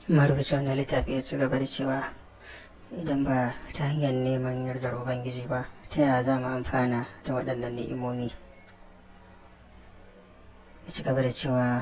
marubucin wani littafi ya ci gaba da cewa idan ba ta hanyar neman yardar ubangiji ba ta yaya za mu amfana da waɗannan ni'imomi ya ci gaba da cewa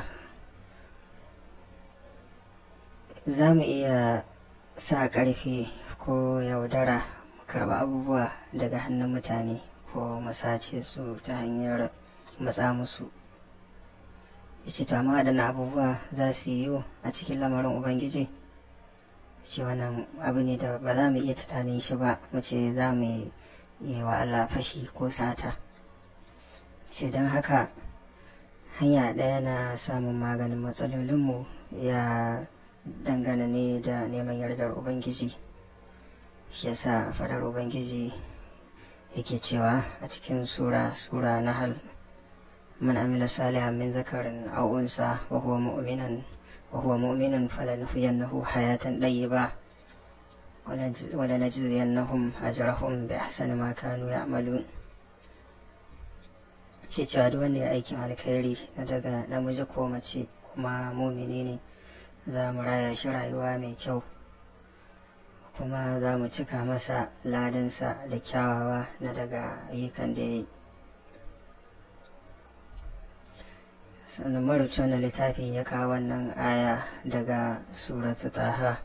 za mu iya sa ƙarfi ko yaudara mu karɓa abubuwa daga hannun mutane ko mu sace su ta hanyar matsa musu ya ce to amma waɗannan abubuwa za su yiwu a cikin lamarin ubangiji ce wannan abu ne da ba za mu iya tunanin shi ba mu ce za mu yi wa Allah fashi ko sata ce don haka hanya ɗaya na samun maganin matsalolinmu ya dangana ne da neman yardar ubangiji shi yasa fadar ubangiji yake cewa a cikin sura sura na hal من عمل صالحا من ذكر أو أنثى وهو مؤمنا وهو مؤمن فلنحيينه حياة طيبة ولنجزينهم أجرهم بأحسن ما كانوا يعملون ke cewa duk wanda ya aikin alkhairi na daga namiji ko mace kuma mumini ne za mu raya shi rayuwa mai kyau kuma za mu cika masa ladansa da kyawawa na daga ayyukan da ya yi sannan marubuci wannan littafi ya kawo wannan aya daga suratu taha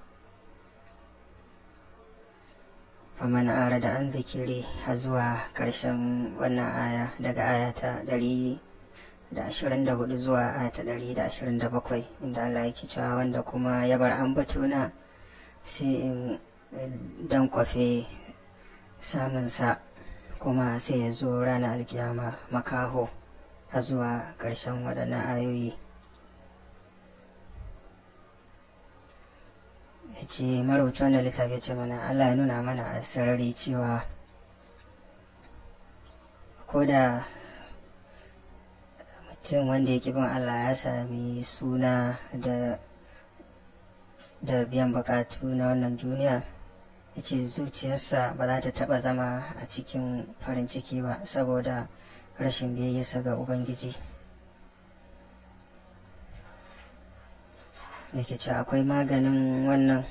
faman ara da an zikiri har zuwa ƙarshen wannan aya daga aya ta ɗari da ashirin da hudu zuwa aya ta ɗari da ashirin da bakwai inda Allah yake cewa wanda kuma ya bar ambatuna sai in dan kwafe samunsa kuma sai ya zo ranar alkiyama makaho a zuwa ƙarshen waɗannan ayoyi ya ce marubuta wanda littafi ce mana allah ya nuna mana a sarari cewa ko da mutum wanda ya bin allah ya sami suna da da biyan bukatu na wannan duniya ya ce zuciyarsa ba za ta taɓa zama a cikin farin ciki ba saboda rashin biyayyarsa ga ubangiji yake ce akwai maganin wannan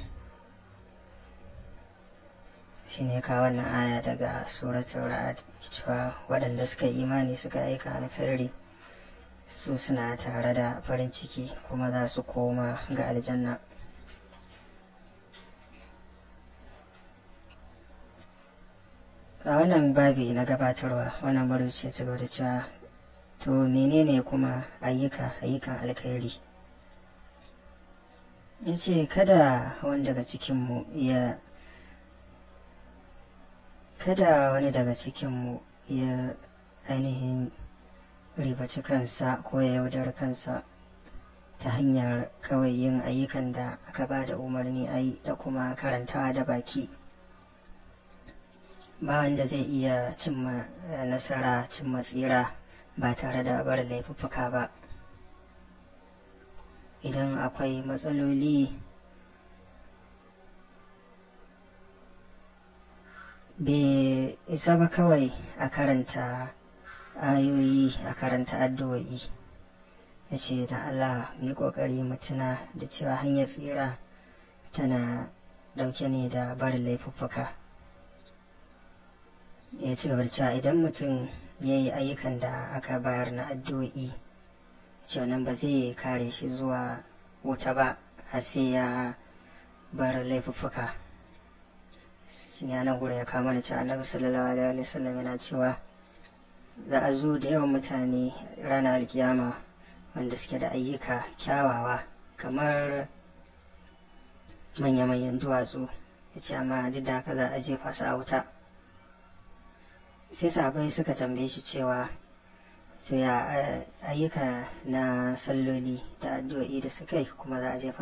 shi ne ka wannan aya daga suratul ra'ad cewa waɗanda suka yi imani suka aika alkhairi su suna tare da farin ciki kuma za su koma ga aljanna a wannan babi na gabatarwa wannan maruci ci da cewa to menene kuma ayyuka ayyukan alkhairi ya ce kada wani daga cikinmu ya kada wani daga cikinmu ya ainihin ribaci kansa ko ya yaudar kansa ta hanyar kawai yin ayyukan da aka ba da umarni a yi da kuma karantawa da baki ba wanda zai iya cimma nasara cimma tsira ba tare da bar laifuffuka ba idan akwai matsaloli bai isa ba kawai a karanta ayoyi a karanta addu'o'i ya ce da allah mu yi ƙoƙari mu tuna da cewa hanyar tsira tana ɗauke ne da barin laifuffuka ya ci gaba da cewa idan mutum ya yi ayyukan da aka bayar na addu'o'i cewa nan ba zai kare shi zuwa wuta ba har sai ya bar laifuffuka shi ne nan gurin ya kama da cewa annabi sallallahu alaihi wasallam yana cewa za a zo da yawan mutane ranar alkiyama wanda suke da ayyuka kyawawa kamar manya-manyan duwatsu ya ce amma duk da haka za a jefa su a wuta sai sahabai suka tambaye shi cewa to ya ayyuka na salloli da addu'o'i da suka yi kuma za a jefa